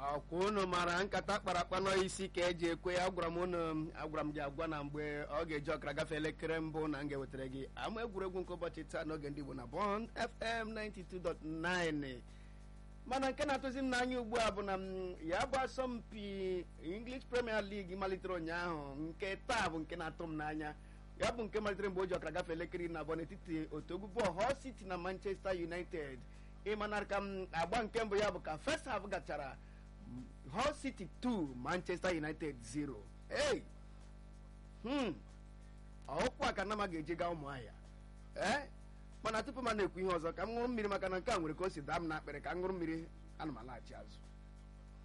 ọkwa unu mara nkata kpara akpa n'isi ka eji ekwe ya agwara m unu agwara m gị agwa na mgbe ọ ga-eji ọkara gafee elekere mbụ na m ga-ewetara gị ama egwuregwu nke ụbọchị taa n'oge ndị Igbo na Bond FM 92.9 mana nke na-atụzi m n'anya ugbu a bụ na m ya bụ asọmpi English Premier League malitere ụnyaahụ nke taa bụ nke na-atụ m n'anya ya bụ nke malitere mgbe o ji ọkara gafee elekere iri na abụọ n'etiti otu egwu bọọlụ Hull City na Manchester United ịmana ka m agba nke mbụ ya bụ ka first half gachara Hull City 2 Manchester United 0 hey hmm ọkwa ka nama ga-eji gaa ụmụahịa ee mana tupu m na-ekwu ihe ọzọ ka m ṅụrụ mmiri maka na nke a nwere ka o si daa m n'akpịrị ka m ṅụrụ mmiri ana m alaghachi azụ